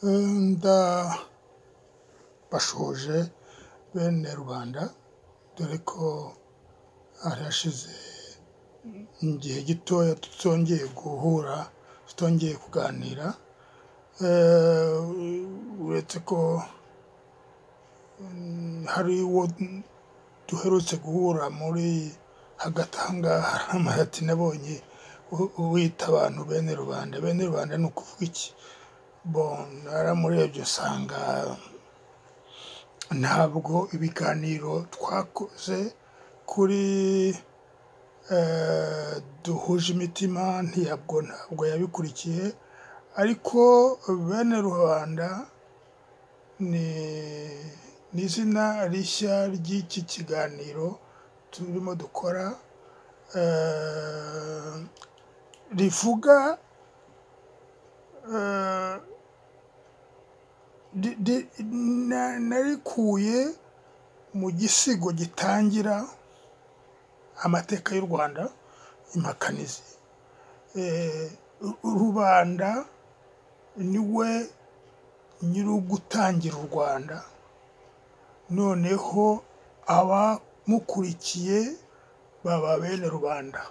nda bashoje bene rubanda dore ko hari hashize igihe gitoya tutongeye guhura tutongeye kuganira Eh, uretse ko mm, hari uwo duherutse guhura muri hagati ahangaha aramara ati nabonye u- uwita abantu bene rubanda bene rubanda ni ukuvuga iki bon naramurebye usanga ntabwo ibiganiro twakoze kuri eh, duhuje imitima ntabwo ntabwo yabikurikiye ariko bene rubanda ni ni izina rishya ry'iki kiganiro turimo dukora eh, rivuga eh, di- di- na- narikuye mu gisigo gitangira amateka y'u rwanda impakanizi Eh, ru- rubanda niwe nyiri ugutangira u rwanda noneho abamukurikiye baba bene rubanda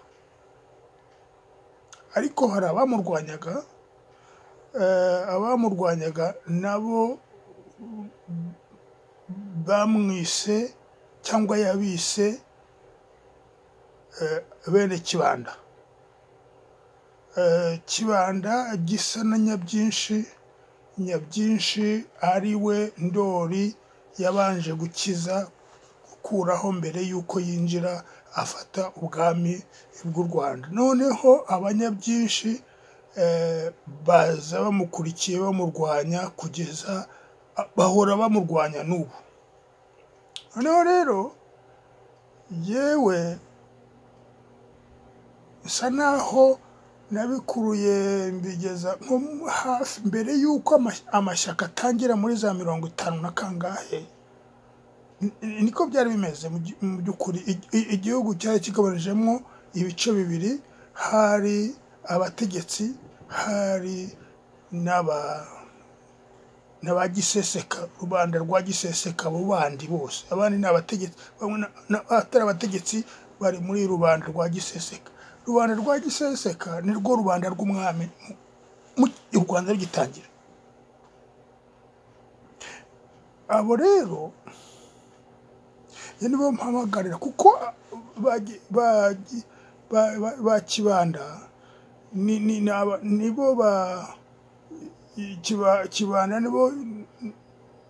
ariko hari abamurwanyaga eh, abamurwanyaga nabo bamwise cyangwa yabise eh, bene kibanda Eh, kibanda gisa na nyabyinshi nyabyinshi ari we ndori yabanje gukiza gukuraho mbere y'uko yinjira afata ubwami bw'u rwanda noneho abanyabyinshi eh, baza bamukurikiye bamurwanya kugeza bahora bamurwanya n'ubu noneho rero yewe bisa naho nabikuruye mbigeza nko mu- hafi mbere y'uko ama- amashyaka atangira muri za mirongo itanu na kangahe Ni- ni- niko byari bimeze mu by- mu by'ukuri I- i- igihugu cyari kigabanijemo ibice bibiri hari abategetsi hari n'aba n'aba giseseka rubanda rwa giseseka abo bandi bose abandi ni abategetsi bamwe na- na- abatari abategetsi bari muri rubanda rwa giseseka rubanda rwa giseseka ni rwo rubanda rw'umwami mu- mu- u rwanda rugitangira abo rero ni bo mpamagarira kuko bagi- bagi- ba- ba- ba kibanda ni- ni- ni aba- ni bo ba kiba- kibanda ni bo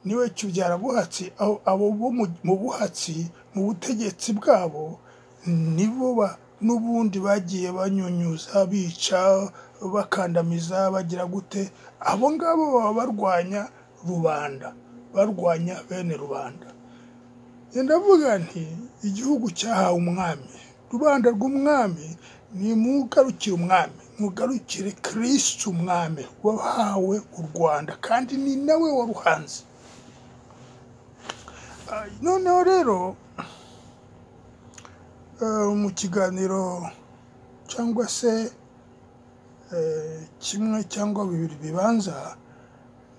niwe kibyara buhatsi aho abo bo mu- mu buhatsi mu butegetsi bwabo nibo ba n'ubundi bagiye banyunyuza bica bakandamiza bagira gute abo ngabo baba barwanya rubanda barwanya bene rubanda Njye ndavuga nti igihugu cyahawe umwami rubanda rw'umwami ni mugarukire umwami mugarukire kirisitu umwami wahawe u rwanda kandi ni nawe waruhanze Ah, noneho rero eh, mu kiganiro cyangwa se eh, kimwe cyangwa bibiri bibanza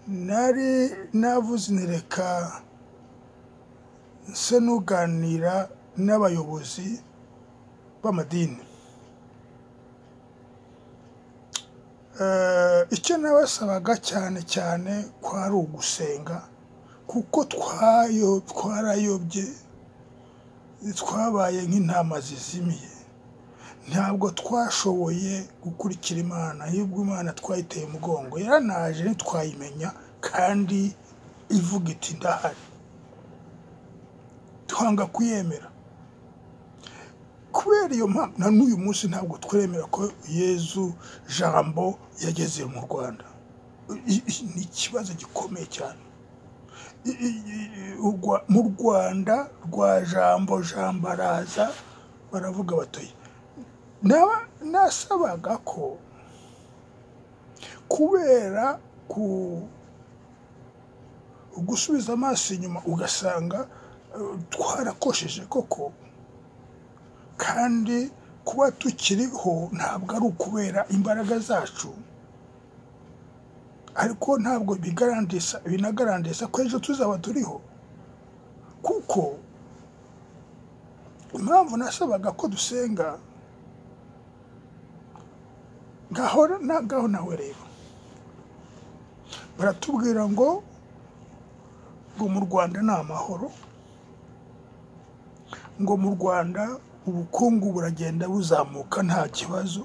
nari navuze nti reka nse n'uganira n'abayobozi b'amadini Eh, icyo nabasabaga cyane cyane kwari ugusenga kuko twayo twarayobye twabaye nk'intama zizimiye ntabwo twashoboye gukurikira imana ahubwo imana twayiteye umugongo yaranaje ntitwayimenya kandi ivuga iti ndahari twanga kuyemera kubera iyo mpamvu na n'uyu munsi ntabwo twemera ko yezu jambo yageze mu rwanda I- i- ni ikibazo gikomeye cyane I- i- i- u Rwa- mu rwanda rwa jambo jambo araza baravuga batoye naba nasabaga ko kubera ku gusubiza amaso inyuma ugasanga eh, twarakosheje koko kandi kuba tukiriho ntabwo ari ukubera imbaraga zacu ariko ntabwo bigarandisa binagarandisa ko ejo tuzaba turiho kuko impamvu nasabaga ko dusenga ngaho na- ngaho nawe rero baratubwira ngo ngo mu rwanda ni amahoro ngo mu rwanda ubukungu buragenda buzamuka nta kibazo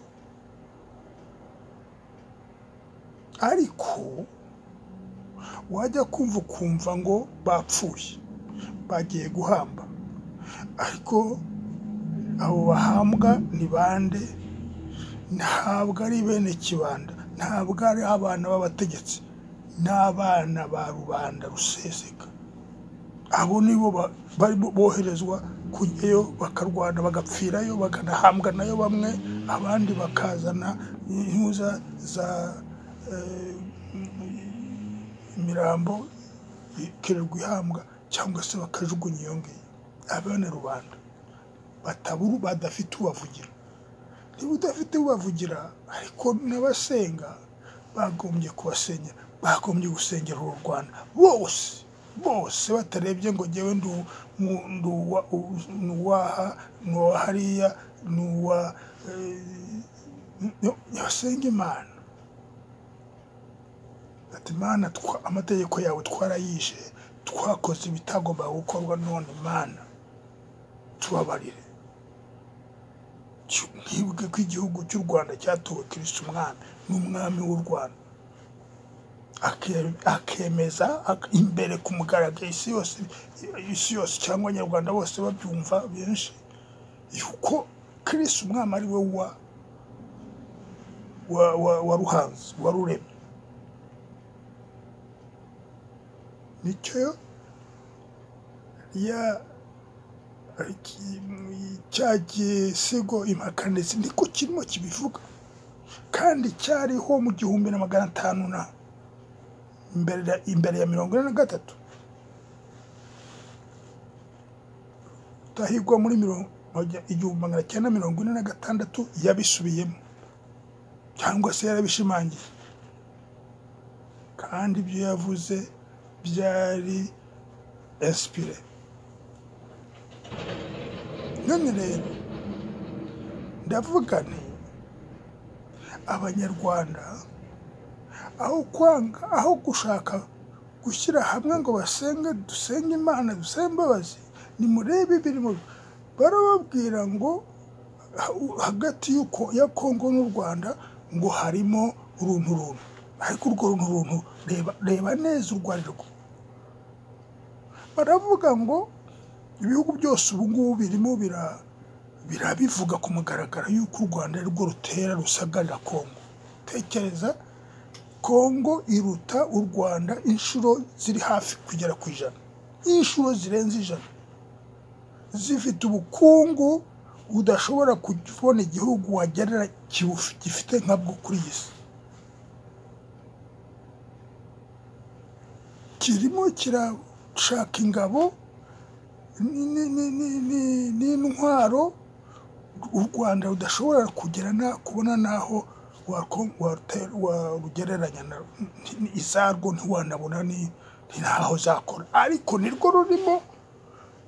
ariko wajya kumva ukumva ngo bapfuye bagiye guhamba ariko abo bahambwa ni bande ntabwo ari bene kibanda ntabwo ari abana b'abategetsi n'abana ba rubanda ruseseka abo nibo ba- bari bo- boherezwa kujyayo bakarwana bagapfirayo bakanahambwa nayo bamwe abandi bakazana intuza za eh, imirambo ikererwa ihambwa cyangwa se bakajugunya iyo ngiyo abene rubanda bataburu badafite ubavugira niba udafite ubavugira ariko n'abasenga bagombye kubasengera bagombye gusengera uru rwanda bose bose batarebye ngo njyewe ndi u- mu- ndi uwa- u- ni uwaha ni uwa hariya ni uwa eh, basenga imana ati mana twa- amategeko yawe twarayishe twakoze ibitagomba gukorwa none mana tubabarire Cyo ntibuke ko igihugu cy'u rwanda cyatowe kirisita umwami n'umwami w'u rwanda Ake- akemeza ak- imbere ku mugaragaro isi yose isi yose cyangwa abanyarwanda bose babyumva benshi yuko kirisita umwami ari we wa wa wa wa ruhanzi wa ruremye nicyo ya cya gisigo impaka ndetse niko kirimo kibivuga kandi cyariho mu gihumbi na magana atanu na imbere ya- imbere ya mirongo ine na gatatu utahigwa muri mirongo igihumbi magana cyenda mirongo ine na gatandatu yabisubiyemo cyangwa se yarabishimangiye kandi ibyo yavuze byari esipire none rero ndavuga nti abanyarwanda aho kwanga aho gushaka gushyira hamwe ngo basenge dusenge imana dusenge imbabazi nimurebe ibirimo barababwira ngo ha- hagati y'uko- ya kongo n'u rwanda ngo harimo uruntu runtu ariko urwo runtu runtu reba, reba neza urwo ari rwo baravuga ngo ibihugu byose ubu ngubu birimo bira- birabivuga ku mugaragaro y'uko u rwanda ari rwo rutera rusagarira kongo tekereza kongo iruta u rwanda inshuro ziri hafi kugera ku ijana inshuro zirenze ijana zifite ubukungu udashobora kubona igihugu wagerera kibufi- gifite nkabwo kuri iyi si kirimo kirashaka ingabo ni- ni- ni- ni- n'intwaro u rwanda rudashobora kugera na kubona n'aho wako- wate- warugereranya na- ni- ni- izarwo ntiwanabona ni ni ntaho zakora ariko nirwo rurimo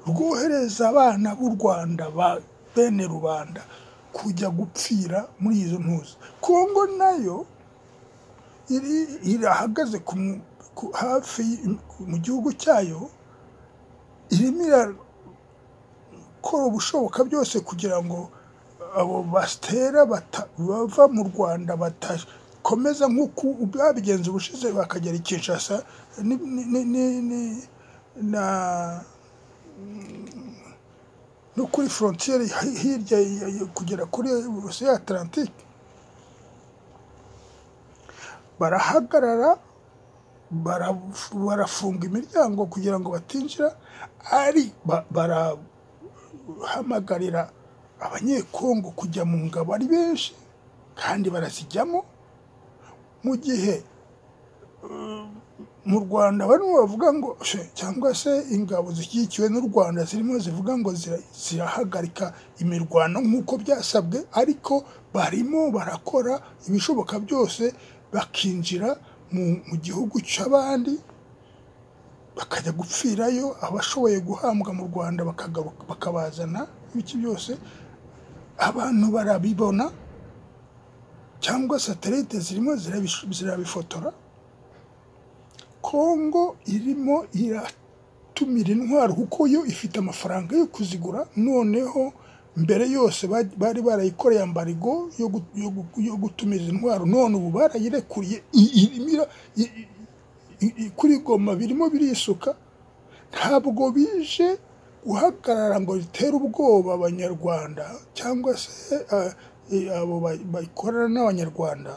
rwohereza abana b'u rwanda ba bene rubanda kujya gupfira muri izo ntuzi kongo nayo iri irahagaze ku mu- ku- hafi y- mu gihugu cyayo irimo irakora ubushoboka byose kugira ngo abo batera bata- bava mu rwanda batakomeza nk'uko babigenza ubushize bakagera i kinshasa ni- ni- ni- ni- ni- na no kuri frontiere hi- hirya ya- ya- kugera kuri ya atlantike barahagarara baraf- barafunga imiryango kugira ngo batinjira ari ba- barahamagarira abanyekongo kujya mu ngabo ari benshi kandi barazijyamo mu gihe eh, mu rwanda barimo bavuga ngo "She, cyangwa se ingabo zishyigikiwe n'u rwanda zirimo zivuga ngo zira- zirahagarika imirwano nk'uko byasabwe ariko barimo barakora ibishoboka byose bakinjira mu- mu gihugu cy'abandi bakajya gupfirayo abashoboye guhambwa mu rwanda bakagaruka bakabazana ibiki byose abantu barabibona cyangwa satelite zirimo zirabish- zirabifotora kongo irimo iratumira intwaro kuko yo ifite amafaranga yo kuzigura noneho mbere yose ba- bari barayikoreye ambarigo yo gu- yo gu- yo gutumiza intwaro none ubu barayirekuriye i- irimo ira- i- i- i- i- kuri goma birimo birisuka ntabwo bije guhagarara ngo ritere ubwoba abanyarwanda cyangwa se ah, eh, abo ba- bakorana n'abanyarwanda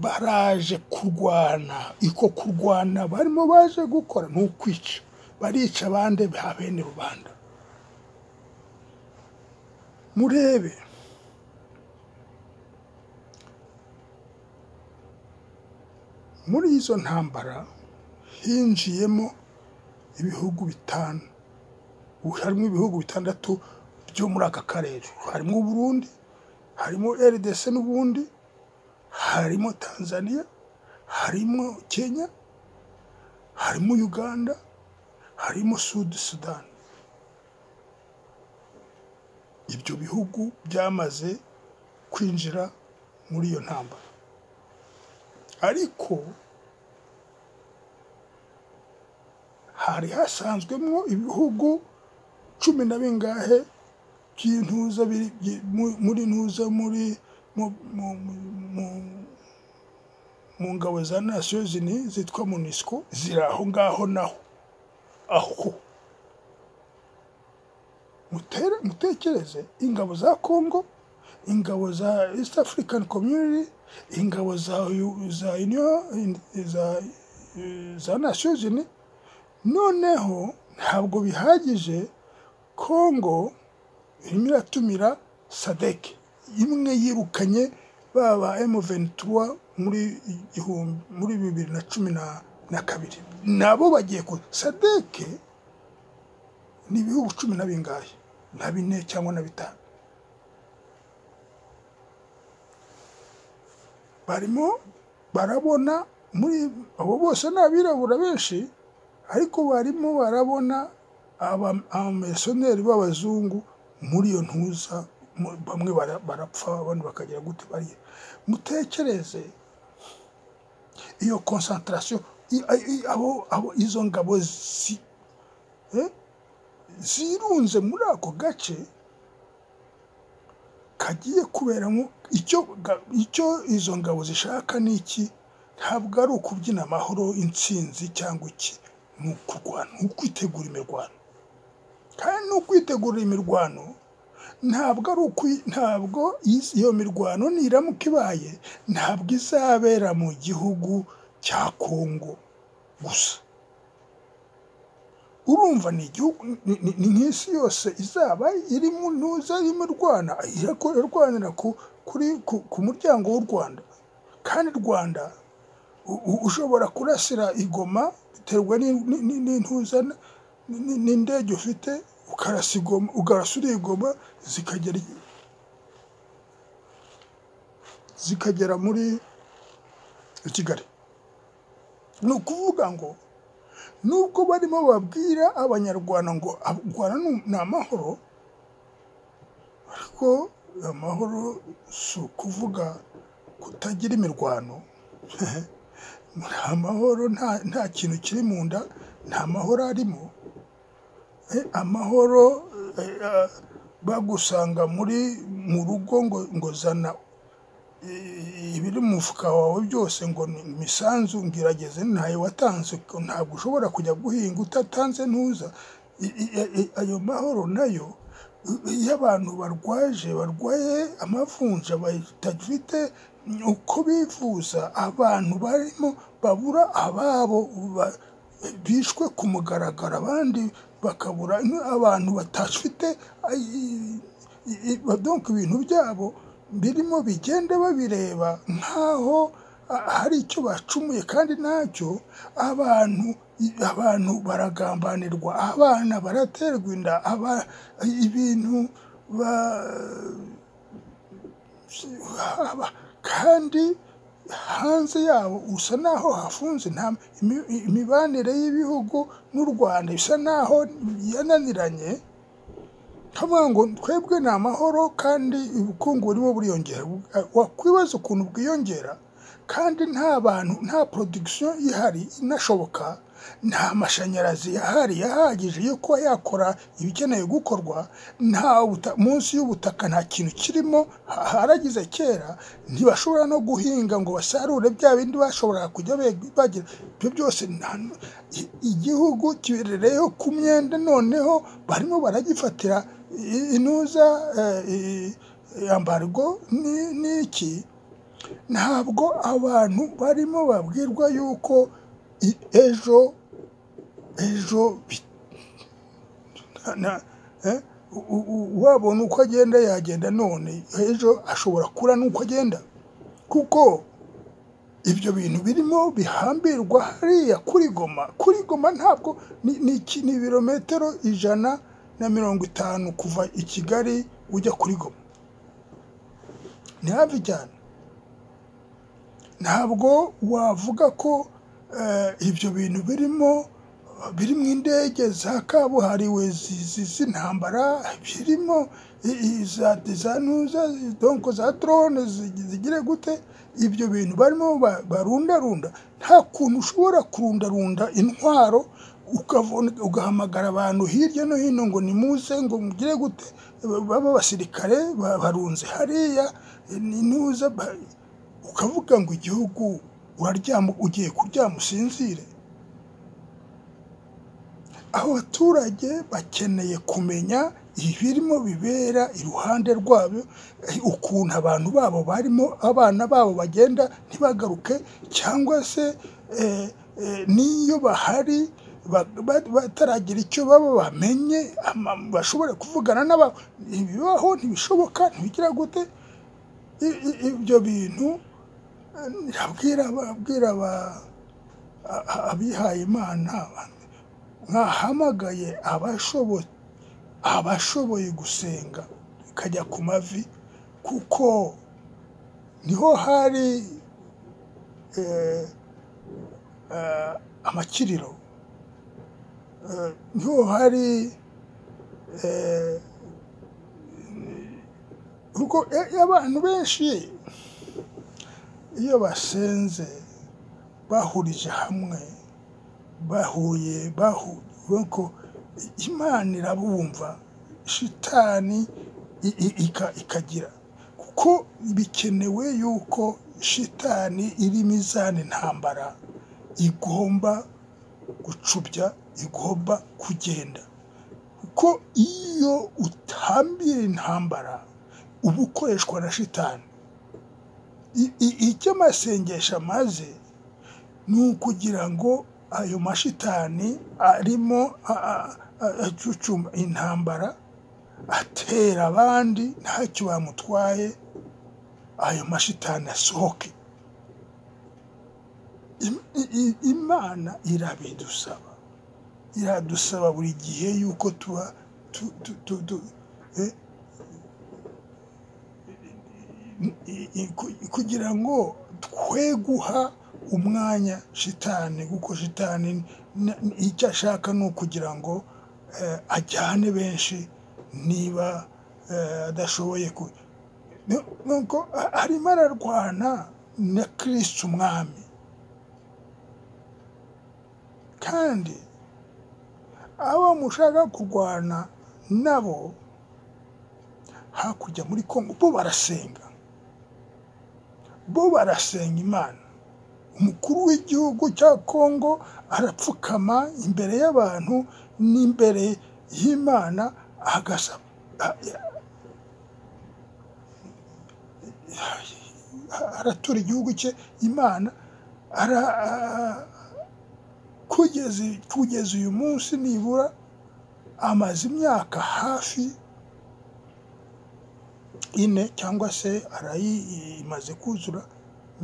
baraje kurwana iko kurwana barimo baje gukora ni ukwica barica abandi ba bene rubanda murebe muri izo ntambara hinjiyemo ibihugu bitanu ubu harimo ibihugu bitandatu byo muri aka karere harimo uburundi harimo rdc n'ubundi harimo tanzania harimo kenya harimo uganda harimo sud sudan ibyo bihugu byamaze kwinjira muri iyo ntambara ariko hari hasanzwemo ibihugu cumi na bingahe by'intuza biri- byi- mu- muri ntuza muri mu- mu- mu- mu- mu ngabo za nasiyo zini zitwa munisiko ziri aho ngaho naho aho mutere mutekereze ingabo za kongo ingabo za east african community ingabo za U- za union za za nasiyo zini noneho ntabwo bihagije kongo irimo iratumira sadeke imwe yirukanye baba M23 muri igihumbi muri bibiri na cumi na- na kabiri nabo bagiye ku sadeke ni ibihugu cumi na bingahe na bine cyangwa na bitanu barimo barabona muri abo bose ni abirabura benshi ariko barimo barabona aba- abamerisoneri b'abazungu muri iyo ntuza mu- bamwe bara- barapfa abandi bakagira gute bariye mutekereze iyo konsantarasiyo i- i- i- abo- abo- izo ngabo zi- eh, zirunze muri ako gace kagiye kuberamo icyo ga- icyo izo ngabo zishaka ni iki ntabwo ari ukubyina amahoro intsinzi cyangwa iki ni ukurwana ni ukwitegura imirwano kandi ni ukwitegura imirwano ntabwo ari ukwi ntabwo iz- iyo mirwano niramuka ibaye ntabwo izabera mu gihugu cya kongo gusa urumva ni igihugu ni- ni- ni nk'isi yose izaba iri mu ntuza irimo irwana irako- irwanira ku- kuri ku- ku muryango w'u rwanda kandi rwanda u- u- ushobora kurasira igoma biterwa n'in- n'in- n'in- n'intuza n- n- n'indege ufite ukarasa igoma ukarasa uriya igoma zikagera i- zikagera muri kigali ni ukuvuga ngo nubwo barimo babwira abanyarwanda ngo "Ah, guhana ni- ni amahoro ariko amahoro si ukuvuga kutagira imirwano nta amahoro nta, nta kintu kiri mu nda nta mahoro arimo Eh, amahoro eh, ah, bagusanga muri mu rugo ngo, ngo zana eh, ibiri mu mufuka wawe byose ngo ni imisanzu ngerageze ntayo watanze ko ntabwo ushobora kujya guhinga utatanze ntuza I- i- i- ayo mahoro nayo i- iyo abantu barwaje barwaye amavunja batafite uko bivuza abantu barimo babura ababo ba- bishwe ku mugaragaro abandi bakabura n- abantu batafite donka ibintu byabo birimo bigenda babireba nk'aho a- hari icyo bacumuye kandi ntacyo abantu abantu baragambanirwa abana baraterwa inda aba ibintu ba haba kandi hanze yabo usa naho hafunze nta imi- imibanire y'ibihugu n'u rwanda bisa naho yananiranye havuga ngo twebwe ni amahoro kandi ubukungu burimo buriyongera wakwibaza ukuntu bwiyongera kandi nta bantu nta production ihari inashoboka nta mashanyarazi ahari yahagije yo kuba yakora ibikeneye gukorwa nta buta- munsi y'ubutaka nta kintu kirimo ha- haragize kera ntibashobora no guhinga ngo basarure bya bindi bashoboraga kujya be- bagira ibyo byose nta- i- igihugu kiberereyeho ku myenda noneho barimo baragifatira i- intuza eh, i- ambargo ni- n'iki ntabwo abantu barimo babwirwa yuko i- ejo ejo bi- na- na- eh, u- u- u- wabona uko agenda yagenda none ejo ashobora kura n'uko agenda kuko ibyo bintu birimo bihambirwa hariya kuri goma kuri goma ntabwo ni, ni, iki- ni ibirometero ijana na mirongo itanu kuva i kigali ujya kuri goma ni hafi cyane ntabwo wavuga ko eh, ibyo bintu birimo birimo indege za kabuhariwe zi- zi- z'intambara birimo i- i- za za nuza donko za drone zi- zigire gute ibyo bintu barimo ba- barundarunda nta kuntu ushobora kurundarunda intwaro ukavuna- ugahamagara abantu hirya no hino ngo nimuze ngo mugire gute baba abasirikare ba- barunze hariya ni- nuza ba- ukavuga ngo igihugu uraryama ugiye kuryama usinzire abaturage bakeneye kumenya ibirimo bibera iruhande rwabo eh, ukuntu abantu babo barimo abana babo bagenda ntibagaruke cyangwa se eh, eh, n'iyo bahari ba- ba- bataragira icyo baba bamenye ama- bashobore kuvugana n'ababo ibibaho ntibishoboka ntibigira gute I- i- ibyo bintu eh, ndabwira ababwira aba- a- a- abihaye imana mwahamagaye abashoboye abashoboye gusenga bikajya ku mavi kuko niho hari eh, eh, amakiriro Eh, niho hari eh, kuko eh, abantu benshi iyo basenze bahurije hamwe bahuye bahu- nuko imana irabumva shitani i- i- ika- ikagira kuko bikenewe yuko shitani iri mizani ntambara igomba gucubya igomba kugenda kuko iyo utambira intambara uba ukoreshwa na shitani I- i- icyo amasengesho amaze ni ukugira ngo ayo mashitani arimo a- a- a- acucuma intambara atera abandi ntacyo bamutwaye ayo mashitani asohoke Im- i- i- imana irabidusaba iradusaba buri gihe yuko tuba tu- tu- tu- tu- eh, i- i- ku- kugira ngo twe guha umwanya shitani kuko shitani n- n- icyo ashaka ni ukugira ngo eh, ajyane benshi niba eh, adashoboye ku- Nu- nuko a- arimo ararwana na kirisita umwami kandi abo mushaka kurwana nabo hakurya muri kongo bo barasenga bo barasenga imana umukuru w'igihugu cya kongo arapfukama imbere y'abantu n'imbere y'imana agasaba aratura igihugu cye imana ara kugeza kugeza uyu munsi nibura amaze imyaka hafi ine cyangwa se arayi imaze kuzura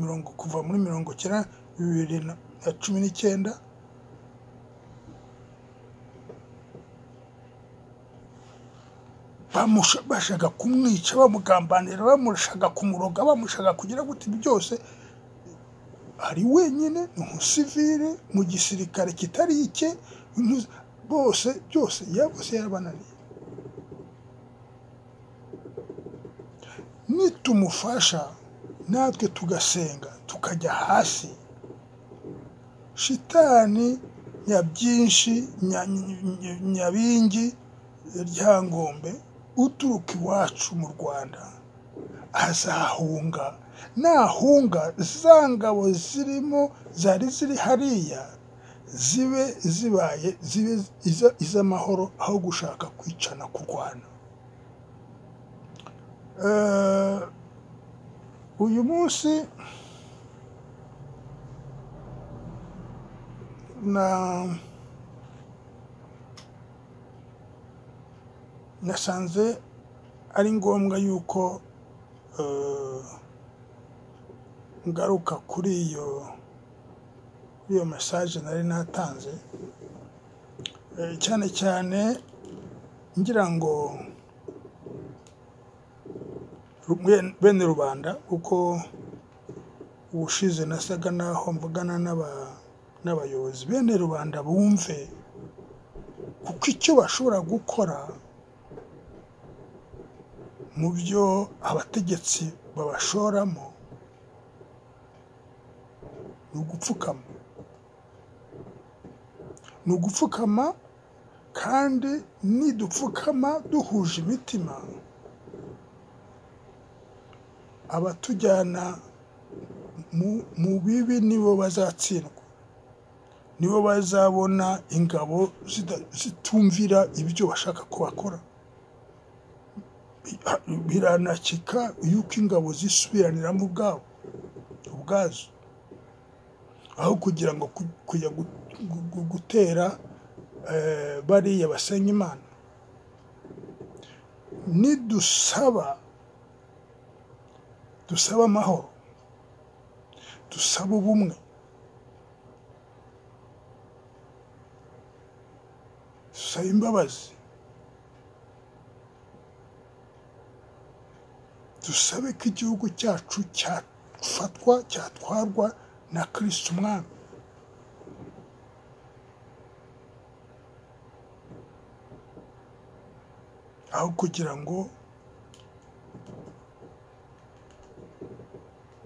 mirongo kuva muri mirongo cyenda bibiri na na cumi n'icyenda bashaka kumwica bamugambanira bamushaka kumuroga bamushaka kugira gute ibi byose ari wenyine ni umusivire mu gisirikare kitari icye ntu- bose byose yabose yarabananiye nitumufasha natwe tugasenga tukajya hasi shitani nyabyinshi nya- nya- nyabingi ryangombe uturuka iwacu mu rwanda azahunga nahunga za ngabo zirimo zari ziri hariya zibe zibaye zibe iza- iz'amahoro aho gushaka kwicana kurwana Eh, uyu munsi na nasanze ari ngombwa yuko eh, ngaruka kuri iyo kuri iyo message nari natanze Eh, cyane cyane ngira ngo rumwe- bene rubanda kuko ubushize nasaga naho mvugana n'aba- n'abayobozi bene rubanda bumve kuko icyo bashobora gukora mu byo abategetsi babashoramo ni ugupfukama ni ugupfukama kandi nidupfukama duhuje imitima abatujyana mu- mu bibi nibo bazatsindwa nibo bazabona ingabo zida- zitumvira ibyo bashaka ko bakora biranakika yuko ingabo zisubiraniramo ubwabo ubwazo aho kugira ngo ku- kujya gu- gu- gu- gutera eh, bariya basenya imana nidusaba dusaba amahoro dusaba ubumwe dusaba imbabazi dusabe ko igihugu cyacu cyafatwa cyatwarwa na kirisita umwami aho kugira ngo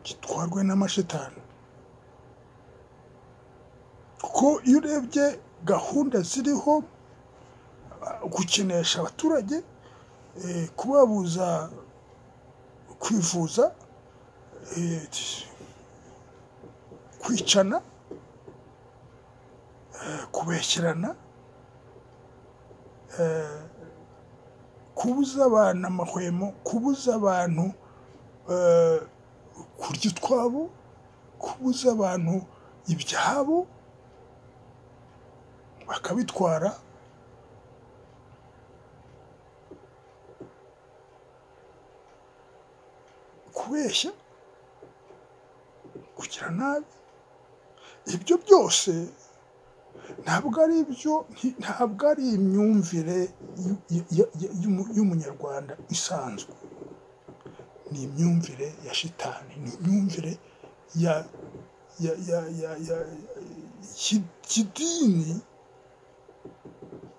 gitwarwe n'amashitani kuko iyo urebye gahunda ziriho uh, gukinisha abaturage eh, kubabuza kwivuza eh, kwicana eh, kubeshyerana eh, kubuza abantu amahwemo kubuza abantu eh, kurya utwabo kubuza abantu ibyabo bakabitwara kubeshya kugira nabi ibyo byose ntabwo ari ibyo nti- ntabwo ari imyumvire y'u- y- y- y- y'umu- y'umunyarwanda isanzwe ni imyumvire ya shitani ni imyumvire ya ya ya ya ya ki- kidini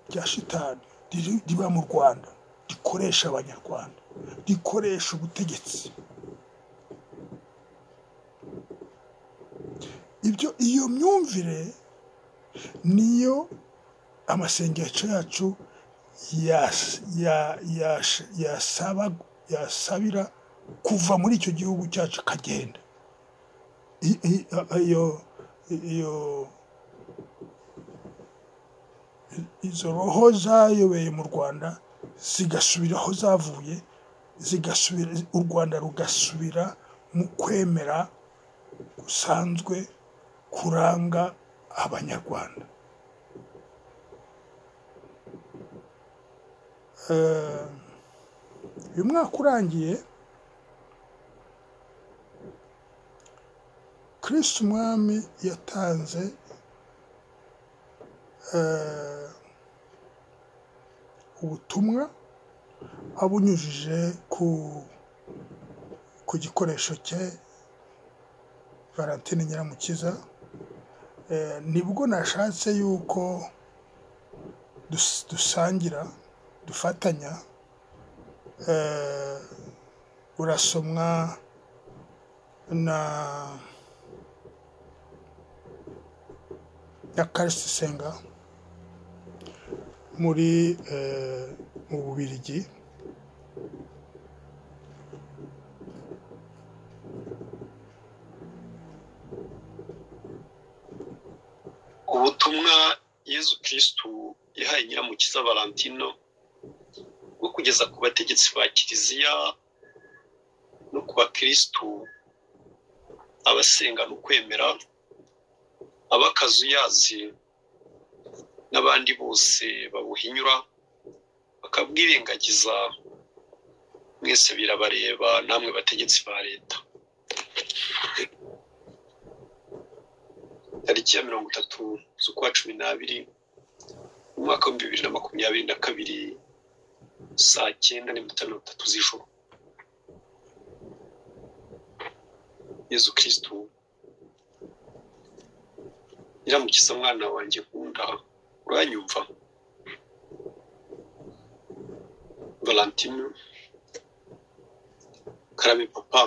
rya shitani riri- riba mu rwanda rikoresha abanyarwanda rikoresha ubutegetsi ibyo iyo myumvire niyo amasengesho yacu yas- ya- yash- yasaba yasabira kuva muri icyo gihugu cyacu akagenda I- i- a- iyo iyo izo roho zayobeye mu rwanda zigasubira aho zavuye zigasubira u rwanda rugasubira mu kwemera gusanzwe kuranga abanyarwanda Eh, uyu mwaka urangiye kirisita umwami yatanze eh, ubutumwa abunyujije ku ku gikoresho cye valentine nyiramukiza eh, nibwo nashatse yuko dus- dusangira dufatanya eh, urasomwa na na karisi senga muri eh, mu bubirigi ubutumwa yezu kirisitu yahaye nyiramukiza valentino bwo kugeza ku bategetsi ba kiliziya no ku bakirisitu abasenga no kwemera abakazuyazi n'abandi bose babuhinyura bakabwirengagiza mwese birabareba namwe bategetsi ba leta tariki ya mirongo itatu z'ukwa cumi n'abiri mu mwaka w'ibihumbi bibiri na makumyabiri na kabiri saa cyenda n'iminota mirongo itatu z'ijoro yezu kirisitu iramukiza mwana wanjye nkunda uranyumva valentino karame papa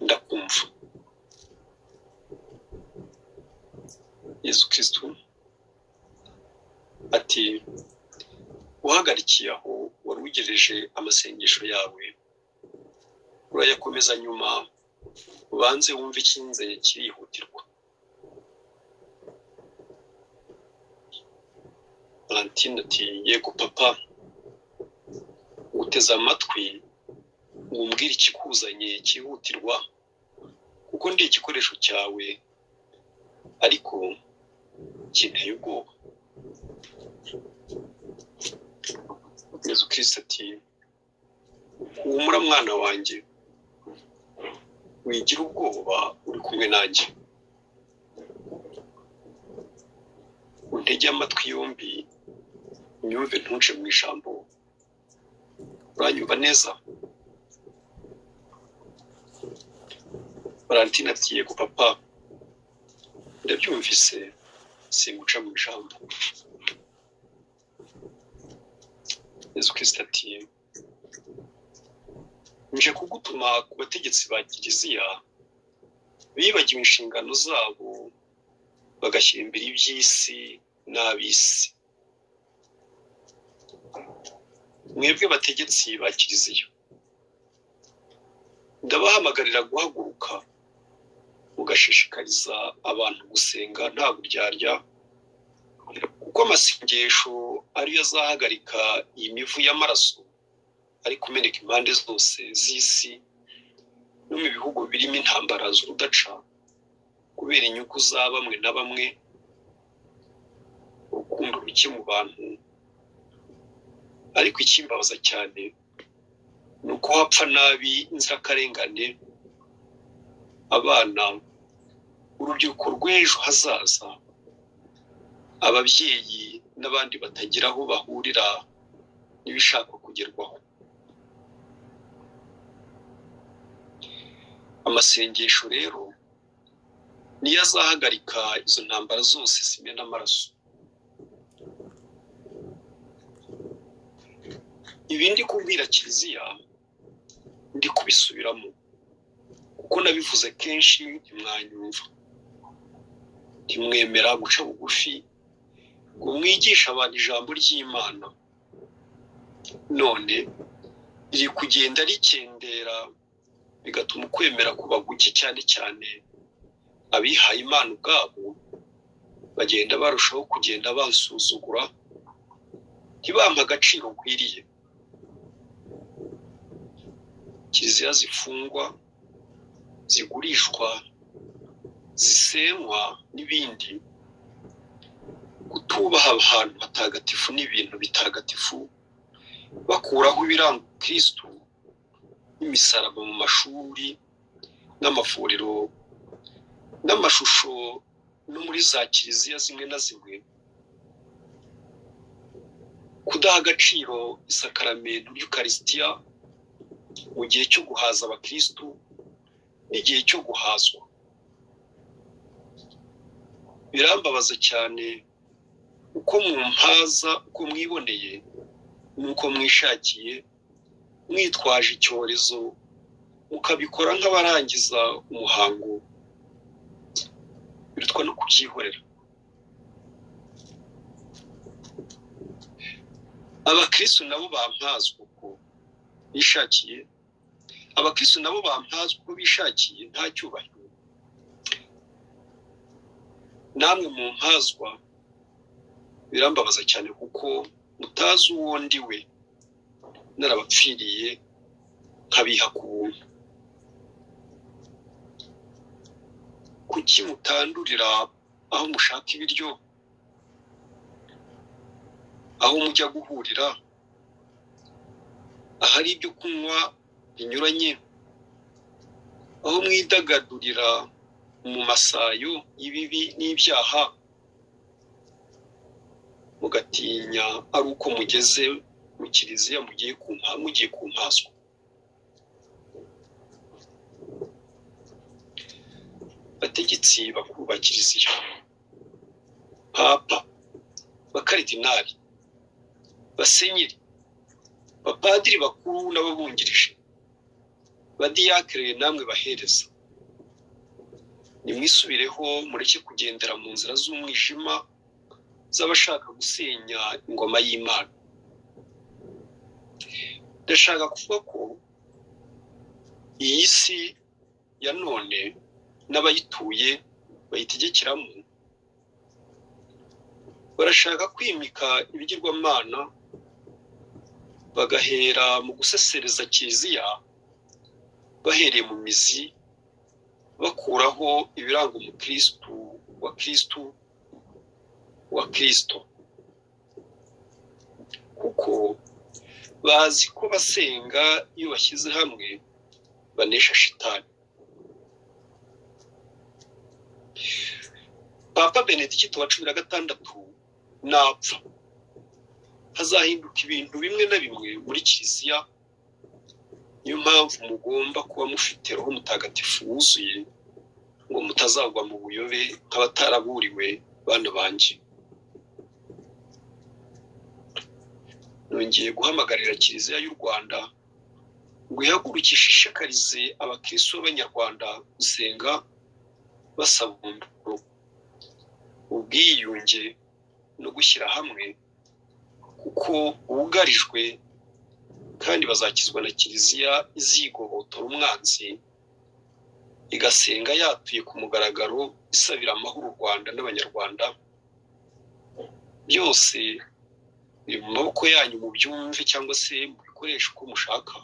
ndakumva yezu kirisitu ati uhagarikiye aho wari ugereje amasengesho yawe urayakomeza nyuma ubanze wumve icyinzanye kirihutirwa valentine ati yego papa uteze amatwi wumvire ikikuzanye cyihutirwa kuko ndi igikoresho cyawe ariko kinteye ubwoba yezu kirisita ati humura mwana wanjye wigira ubwoba uri kumwe nanjye untege amatwi yombi unyumve ntuce mu ijambo uranyumva neza valentine ati yego papa ndabyumvise singuca mu ijambo yezu kirisita ati nje kugutuma ku bategetsi ba kiliziya bibagiwe inshingano zabo bagashyira imbere iby'isi n'ab'isi mwebwe bategetsi ba kiliziya ndabahamagarira guhaguruka mugashishikariza abantu gusenga nta buryarya kuko amasengesho ariyo azahagarika iyi mivu y'amaraso ari kumeneka impande zose z'isi no mu bihugu birimo intambara z'urudaca kubera inyungu za bamwe na bamwe urukundo ruke mu bantu ariko ikimbabaza cyane ni uko hapfa nabi inzirakarengane abana urubyiruko rw'ejo hazaza ababyeyi n'abandi batagira aho bahurira n'ibishaka kugerwaho amasengesho rero niyo azahagarika izo ntambara zose zimena amaraso ibindi kubwira kiliziya ndi kubisubiramo kuko nabivuze kenshi ntimwanyumva ntimwemera guca bugufi ngo mwigishe abantu ijambo ry'imana none riri kugenda rikendera bigatuma ukwemera kuba guke cyane cyane abihaye imana ubwabo bagenda barushaho kugenda bansuzugura ntibampe agaciro nkwiriye kiliziya zifungwa zigurishwa zisenywa n'ibindi kutubaha ahantu hatagatifu n'ibintu bitagatifu bakuraho ibiranga kirisitu n'imisaraba mu mashuri n'amavuriro n'amashusho no muri za kiliziya zimwe na zimwe kudaha agaciro isakaramento ry'ukarisitiya mu gihe cyo guhaza abakirisitu n'igihe cyo guhazwa birambabaza cyane uko mumpaza uko mwiboneye nuko mwishakiye mwitwaje icyorezo mukabikora nk'abarangiza umuhango birutwa no kubyihorera abakirisitu nabo bampazwa uko bishakiye abakirisitu nabo bampazwa uko bishakiye nta cyubahiro namwe mu mpazwa birambabaza cyane kuko mutazi uwo ndi we narabapfiriye nkabiha ku buntu kuki mutandurira aho mushaka ibiryo aho mujya guhurira ahari ibyo kunywa binyuranye aho mwidagadurira mu masayo y'ibibi n'ibyaha mugatinya ari uko mugeze mu kiliziya mugiye mugiye ku mpaswa bategetsi bakuru ba kiliziya papa bakaridinari basenyeri bapadiri bakuru n'ababungirije badiyakire namwe bahereza nimwisubireho mureke kugendera mu nzira z'umwijima z'abashaka gusenya ingoma y'imana ndashaka kuvuga ko iyi si ya none n'abayituye bayitegekeramo barashaka kwimika ibigirwamana bagahera mu gusesereza kiliziya bahereye mu mizi bakuraho ibiranga umukirisitu wa kirisitu wa kirisito kuko bazi ko basenga iyo bashyize hamwe banesha shitani papa benedikito wa cumi na gatandatu napfa hazahinduka ibintu bimwe na bimwe muri kiliziya niyo mpamvu mugomba kuba mufite roho mutagatifu wuzuye ngo mutazagwa mu buyobe nk'abataraburiwe bana banjye nongeye guhamagarira kiliziya y'u rwanda ngo ihagurukishe ishishikarize abakirisitu b'abanyarwanda gusenga basaba umuriro ubwiyunge no gushyira hamwe kuko bugarijwe kandi bazakizwa na kiliziya izigobotora umwanzi igasenga yatuye ku mugaragaro isabira amahoro u rwanda n'abanyarwanda byose biri mu maboko yanyu mu byumve cyangwa se mu bikoresho uko mushaka